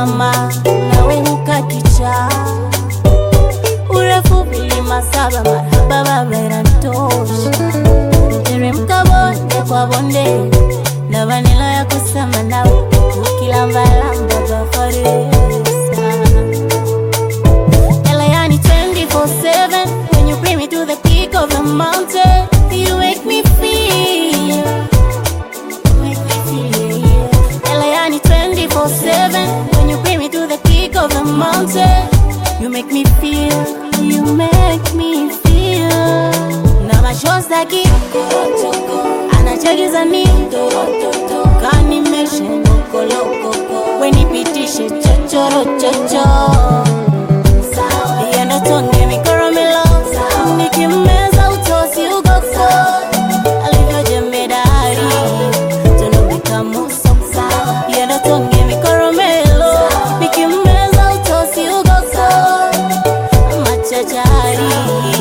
mama nawe ukakicha urefu vilima saba marhaba babera ntosha teremka bonde kwa bonde na vanila ya kusema nawe ukilambalamba bafaresa Elayani 24-7 When you bring me to the peak of the mountain You make me feel Make me feel yeah. Elayani 24-7 When you bring me to the peak of the mountain You make me feel You make me feel Na mashoza kiko Anachagiza ni Kanimeshe nokolokoko Wenipitishe chochoro chocho Yendo tonge mikoромelo Nikimeza utosi ugoko Alivyo jemedari Tonobika muso Yendo tonge mikoromelo Nikimeza utosi ugoko Machachari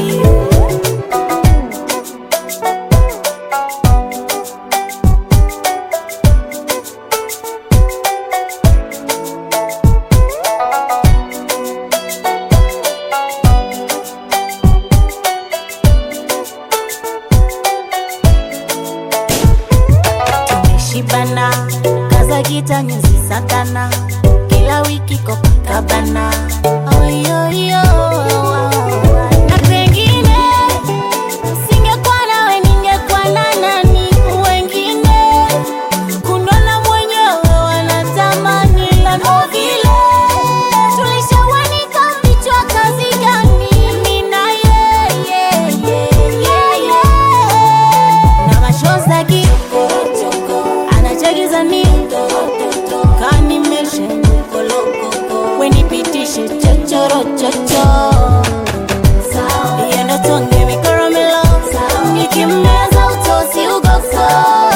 tumeshibana kaza kita nyuzi satana kila wiki kopakabana oyoyo na pengine singekuwa nawe ningekuwa na nani wengine kunona mwenyewe wanatamani lano vile tulishawanika vichwa kazi gani mimi na yeye yeye na mashoza kiko anachagiza ni kanimeshe kolokoko wenipitishe chochoro chocho yendo tonge mikoromelo nikimeza utosi ugoko